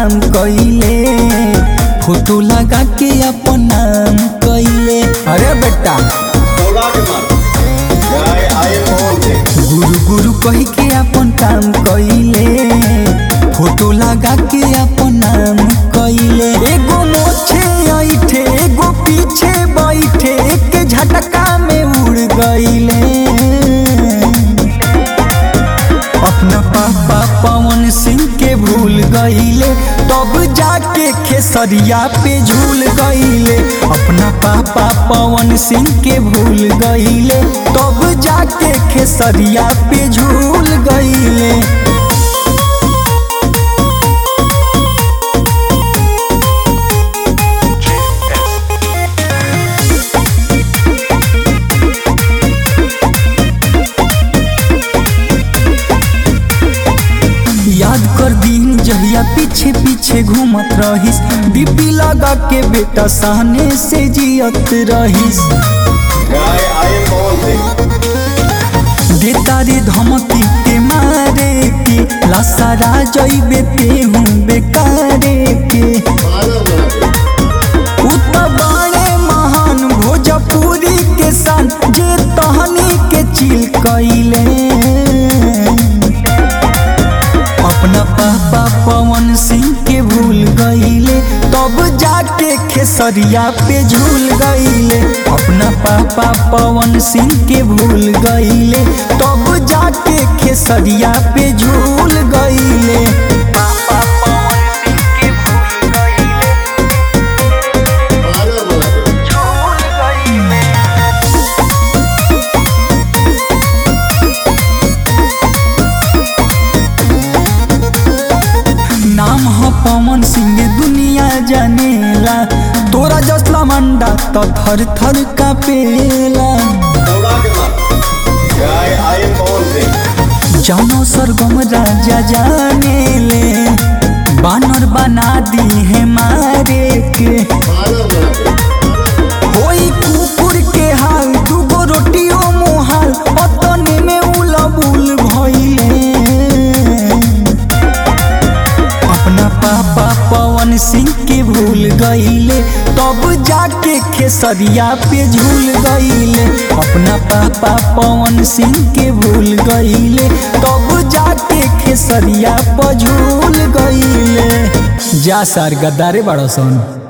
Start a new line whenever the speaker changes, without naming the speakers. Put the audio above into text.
काम कइले फोटो लगा के अपन नाम कइले अरे बेटा
बोला के मार जय आए मोहन से
गुरु गुरु कह के अपन काम कइले फोटो लगा के अपन नाम कइले एगो मोछे ऐठे एगो पीछे बैठे एक झटका में उड़ गइले अपना पापा पवन सिंह के भूल गइले तब जाके खेसरिया पे झूल गइले अपना पापा पवन सिंह के भूल गइले तब जाके खेसरिया पे झूल गइले याद कर दिन जहिया पीछे पीछे घूमत रहिस डीपी लगा के बेटा सहने से जियत रहिस
जय आए मोहन से
देता रे धमकी के मारे के लसारा जइबे ते हूँ बेकारे के उ त बड़े महान भोजपुरी के सान जे तहनी के चिल कइले अपना पापा पवन सिंह के भूल गइले तब जाके खेसरिया पे झूल गइले अपना पापा पवन सिंह के भूल गइले तब जाके खेसरिया पे झूल गइले पापा पवन सिंह के भूल गइले झूल गइले नाम ह पवन सिंह दुनिया जानेला तोरा जसला मंडा तो थर थर कापेला
बोला के मार जय आए मोहन से
जानो सरगम राजा जानेले बानर बना दी है मारे के होई कुकुर के हाल दूगो रोटियो मुहाल अतने में उलबुल भइले अपना पापा पवन सिंह के भूल गइले तब जाके खेसरिया पे झूल गइले अपना पापा पवन सिंह के भूल गइले तब जाके खेसरिया पर झूल गइले जा सार गद्दारे बड़ा सन